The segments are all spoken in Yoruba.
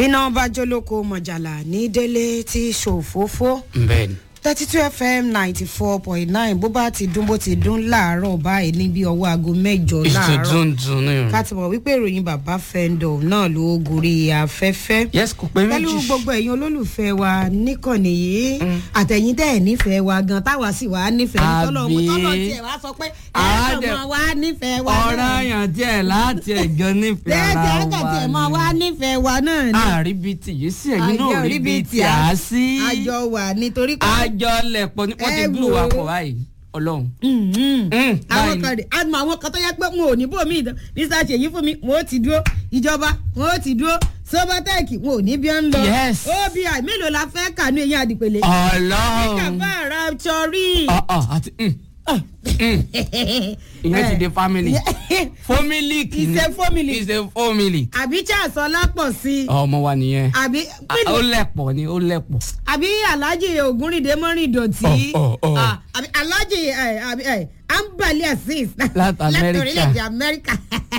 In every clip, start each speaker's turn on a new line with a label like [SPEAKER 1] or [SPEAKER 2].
[SPEAKER 1] bíná bá jólóko mọ̀jàlá ní délé tí ṣòfófó
[SPEAKER 2] bẹ́ẹ̀ni.
[SPEAKER 1] thirty two fm ninety four point nine bó bá ti dún bó ti dún láàárọ̀ báyìí ní bí ọwọ́ aago mẹ́jọ láàárọ̀
[SPEAKER 2] ìtùtùntùn ni.
[SPEAKER 1] ká ti mọ̀ wípé ìròyìn bàbá fẹ́ndọ̀ náà ló gorí afẹ́fẹ́
[SPEAKER 2] yes kò pé
[SPEAKER 1] pẹ̀lú
[SPEAKER 2] méjì.
[SPEAKER 1] gbogbo ẹ̀yin olólùfẹ́ wa níkànnì yìí àtẹ̀yìn tẹ̀ nífẹ̀ẹ́ wa gan táwa sì wá nífẹ̀ẹ́
[SPEAKER 2] Àbí?
[SPEAKER 1] tọ́lọ̀ tọ́lọ̀ tiẹ̀ wá sọ pé
[SPEAKER 2] Àá
[SPEAKER 1] ẹ̀ẹ́dọ̀
[SPEAKER 2] dẹ̀-
[SPEAKER 1] mọ̀ wá nífẹ̀ẹ́ wa
[SPEAKER 2] ọ̀rọ̀ yàn díẹ̀ láti ẹ̀gán nífẹ̀ẹ́ ara
[SPEAKER 1] lẹ́ẹ̀dẹ̀
[SPEAKER 2] wa
[SPEAKER 1] ẹ̀kẹ́tẹ̀ mọ̀ wá nífẹ̀ẹ́ wa náà ni
[SPEAKER 2] àárí bíi tì yìí sí ẹ̀yin náà rí bíi tì á sí.
[SPEAKER 1] àjọ wà nítorí pé
[SPEAKER 2] àjọ lẹ̀pọ̀ ní wọ́n ti
[SPEAKER 1] Ẹ
[SPEAKER 2] gbúrò
[SPEAKER 1] wò
[SPEAKER 2] wa
[SPEAKER 1] ó.
[SPEAKER 2] pọ̀ báyìí ọlọ́run.
[SPEAKER 1] Mhm.
[SPEAKER 2] Mm,
[SPEAKER 1] àwọn
[SPEAKER 2] báyìí.
[SPEAKER 1] kan rè àmọ́ àwọn kan tó yẹ pé wọn ò ní bòmí ìdán mr ṣèyí fún mi wọn ò ti dúró ìjọba wọn ò ti dúró sobatec wọn ò ní bí wọn ń lọ
[SPEAKER 2] Yes.
[SPEAKER 1] obi mélòó la fẹ́ kànú eyín àdìpẹ̀lẹ̀
[SPEAKER 2] ọlọ́run.
[SPEAKER 1] kàfá ara sọrí.
[SPEAKER 2] ọ̀ ọ̀ àti mm, mm, ìyẹn ti di family. fomilic ni
[SPEAKER 1] It's a family.
[SPEAKER 2] it's a family.
[SPEAKER 1] àbí charles ọlápọ̀ sí i
[SPEAKER 2] ọmọ wa nìyẹn.
[SPEAKER 1] àbí
[SPEAKER 2] Ah, ó lẹ̀pọ̀ ni ó lẹ̀pọ̀.
[SPEAKER 1] àbí alhaji ògúnrìndé mọ́rin ìdọ̀tí
[SPEAKER 2] Ọ̀, ọ̀, ọ̀.
[SPEAKER 1] Ah, àbí alhaji eh, àbí, eh, ambali azeez
[SPEAKER 2] Láti Amẹ́ríkà.
[SPEAKER 1] orílẹ̀-èdè amẹ́ríkà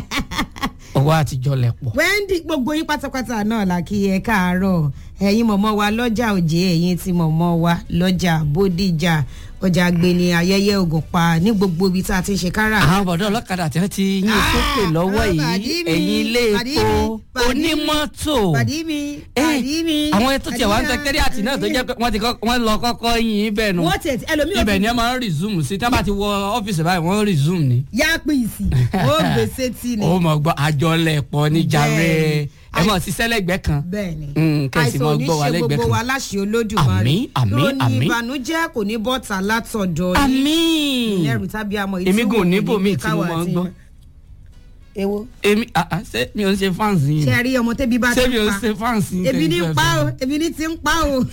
[SPEAKER 2] ọwọ́ àtijọ́ lẹ̀pọ̀.
[SPEAKER 1] wendy gbogbo yín pátápátá náà là kí ẹ káàárọ̀ ẹ̀yin mọ̀mọ́ wa lọ́jà òjé ẹ̀yin tí mọ̀mọ́ wa lọ́jà bódìjà ọjà gbẹni ayẹyẹ ògùnpa ní gbogbo ibi tá a ti ń ṣe kára.
[SPEAKER 2] àwọn bọ̀dọ̀ ọlọ́kadà tí wọ́n ti yín sókè lọ́wọ́
[SPEAKER 1] ah,
[SPEAKER 2] yìí
[SPEAKER 1] pàdí mi,
[SPEAKER 2] ẹ̀yin ilé
[SPEAKER 1] pàdí
[SPEAKER 2] epo
[SPEAKER 1] mi, pàdí mi,
[SPEAKER 2] onímọ́tò
[SPEAKER 1] pàdí mi
[SPEAKER 2] Eh,
[SPEAKER 1] pàdí mi.
[SPEAKER 2] àwọn ètò tiẹ̀ wá ń
[SPEAKER 1] pàdí
[SPEAKER 2] sẹkẹ́rì àti náà tó
[SPEAKER 1] mi.
[SPEAKER 2] jẹ́ pé wọ́n ti kọ́- wọ́n lọ kọ́kọ́ yín ibẹ̀ nù
[SPEAKER 1] wọ́n tiẹ̀ tí ẹlòmíì ò
[SPEAKER 2] ibẹ̀
[SPEAKER 1] fi
[SPEAKER 2] ni ẹ máa ń resume sí tí wọ́n bá ti wọ ọ́fíìsì báyìí wọ́n resume ni.
[SPEAKER 1] yá pìsì ó gbèsè tí ni.
[SPEAKER 2] ó mọ̀ gbọ́ àjọlẹ̀pọ̀ ní jàre
[SPEAKER 1] Bẹ́ẹ̀ni.
[SPEAKER 2] ẹ mọ̀ sí sẹ́lẹ̀gbẹ́ kan.
[SPEAKER 1] bẹ́ẹ̀ni
[SPEAKER 2] Mm, kẹ̀sì
[SPEAKER 1] àìsàn
[SPEAKER 2] mọ́
[SPEAKER 1] ò ní
[SPEAKER 2] gbọ́ wa
[SPEAKER 1] ṣe
[SPEAKER 2] lẹ́gbẹ̀ẹ́
[SPEAKER 1] gbogbo
[SPEAKER 2] kan.
[SPEAKER 1] wa láṣẹ olódùmarè
[SPEAKER 2] Àmín, àmín,
[SPEAKER 1] ìròyìn
[SPEAKER 2] àmín.
[SPEAKER 1] ìbànújẹ́ kò ní bọ́ta látọ̀dọ̀ yín
[SPEAKER 2] àmín
[SPEAKER 1] ẹrù tàbí amọ̀
[SPEAKER 2] èmi gùn níbò míì tí mo máa ń gbọ́.
[SPEAKER 1] ewo
[SPEAKER 2] èmi ah, ah, ṣé mi ò ń ṣe fans yìí
[SPEAKER 1] ṣe rí ọmọ tẹ́bí bá
[SPEAKER 2] ṣé
[SPEAKER 1] ti
[SPEAKER 2] mi ò
[SPEAKER 1] ń
[SPEAKER 2] ń
[SPEAKER 1] pa
[SPEAKER 2] ṣe fans yìí
[SPEAKER 1] ebi ní
[SPEAKER 2] tẹ̀lé
[SPEAKER 1] pa o
[SPEAKER 2] fẹ́
[SPEAKER 1] ebi ní ti ń pa o.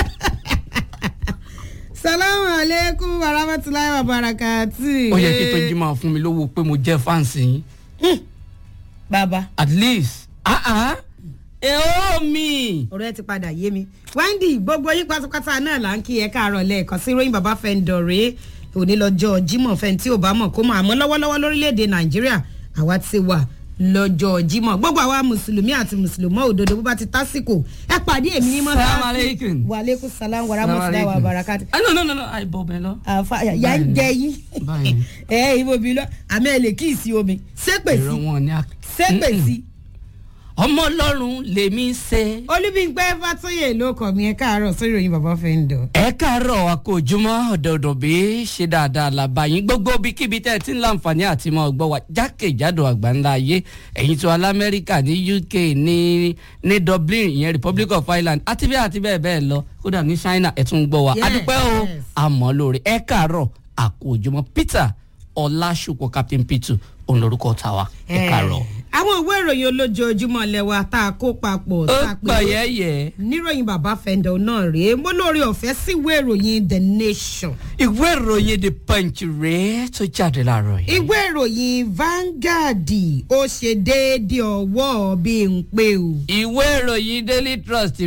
[SPEAKER 1] salamu aleykum warahmatulahi wabarakatu.
[SPEAKER 2] ó yẹ kí tó jí máa fún mi lówó pé mo jẹ́ fans yìí
[SPEAKER 1] bàbá
[SPEAKER 2] at least ah ah èó mi.
[SPEAKER 1] ọ̀rọ̀ ẹ ti padà yé mi wendy gbogbo yín pátápátá náà là ń kí ẹ káàárọ̀ lẹ́ẹ̀kan sí ròyìn bàbá fẹ́ǹdọ̀ rèé òní lọ́jọ́ jimoh fẹ́ǹ tí ò bá mọ̀ kó mọ̀ àmọ́ lọ́wọ́lọ́wọ́ lórílẹ̀‐èdè nàìjíríà àwa ti wà lọ́jọ́ jimoh gbogbo àwa mùsùlùmí àti mùsùlùmọ́ òdodo bó bá ti tásìkò ẹ pàdé èmi ní mọ́tà
[SPEAKER 2] Salaam alaikum.
[SPEAKER 1] wàlẹ́kùn salam wàràmọ́sílá wà bàràkàtì
[SPEAKER 2] ah no no no no àìbọ̀ bẹ́ẹ̀ lọ.
[SPEAKER 1] àfa yà ń jẹ yín
[SPEAKER 2] Báyìí.
[SPEAKER 1] ẹ ìbò bí lọ àmì ẹ lè kí ìsí omi sépè
[SPEAKER 2] èrò
[SPEAKER 1] sí
[SPEAKER 2] wọn ni a.
[SPEAKER 1] sépè sí.
[SPEAKER 2] ọmọ ọlọ́run lèmi ṣe.
[SPEAKER 1] olúbíńpẹ́ fàtúyè ló kọ̀ mí ẹ káàárọ̀ sórí ìròyìn bàbá fẹ́ǹdọ̀.
[SPEAKER 2] ẹ káàárọ̀ àkójúmọ́ ọ̀dọ̀ọ̀dọ̀ bí ṣe dáadáa làbáyín gbogbo ibikíbi tẹ́ ẹ ti ń láǹfààní àti mọ́ ọgbọ́n wa jákèjádò àgbáńlá ayé ẹ̀yin tó alamẹ́ríkà ní uk ní ní dublin ìyẹn republic of ireland àti bẹ́ẹ̀ àti bẹ́ẹ̀ bẹ́ẹ̀ lọ kódà ní china ẹ̀ tún ń gbọ́ wa
[SPEAKER 1] Yes,
[SPEAKER 2] adúpẹ́ o
[SPEAKER 1] yes.
[SPEAKER 2] àmọ́ lórí ẹ káàárọ̀ àkójúmọ́ peter ọlásùpọ̀ captain peter òun lorúkọ tàwa ẹ káàárọ̀.
[SPEAKER 1] àwọn ìwé ìròyìn olójoojúmọ́ lẹ́wà tá a kó papọ̀
[SPEAKER 2] ó
[SPEAKER 1] tá a pè
[SPEAKER 2] pọ̀
[SPEAKER 1] é
[SPEAKER 2] yẹ́yẹ́.
[SPEAKER 1] níròyìn bàbá fẹ́ǹdọ̀ náà rèé mo lórí ọ̀fẹ́ sí ìwé ìròyìn the nation
[SPEAKER 2] ìwé ìròyìn the punch rèé tó jáde láàárọ̀ yìí.
[SPEAKER 1] ìwé ìròyìn vanguard ó ṣe déédéé ọwọ́ bí n pé o.
[SPEAKER 2] ìwé ìròyìn daily trust